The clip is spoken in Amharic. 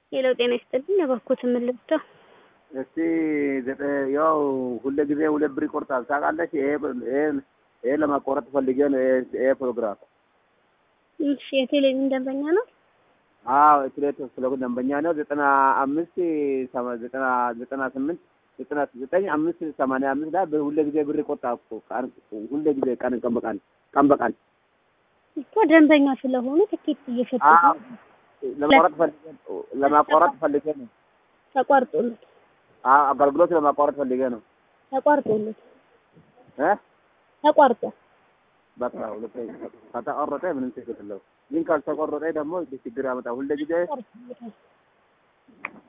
ሌላው ጤና ይስጥልኝ። እባክዎት የምልብተው እስቲ ዘጠ- ያው ሁለ ጊዜ ሁለት ብር ይቆርጣል ታውቃለች። ይሄ ይሄ ይሄ ለማቋረጥ ፈልጌ ነው። ይሄ ይሄ ፕሮግራም እሺ፣ የቴሌቪዥን ደንበኛ ነው። አዎ ኤትሌት ስለሆነ ደንበኛ ነው። ዘጠና አምስት ሰማ- ዘጠና ዘጠና ስምንት ዘጠና ዘጠኝ አምስት ሰማንያ አምስት ላይ ሁለ ጊዜ ብር ይቆርጣል እኮ ቀን ሁለ ጊዜ ቀን ቀን በቀን ቀን በቀን እኮ ደንበኛ ስለሆኑ ትኬት እየሸጡ አዎ ለማቋረጥ ፈልጌ ለማቋረጥ ፈልጌ ነው። ተቋርጦለት አዎ አገልግሎት ለማቋረጥ ፈልጌ ነው ተቋርጦለት እ ተቋርጦ በቃ ሁለት ከተቆረጠ ምንም ችግር የለውም። ግን ካልተቆረጠ ደግሞ ችግር ያመጣል። ሁለ ጊዜ ተቋርጦለታል።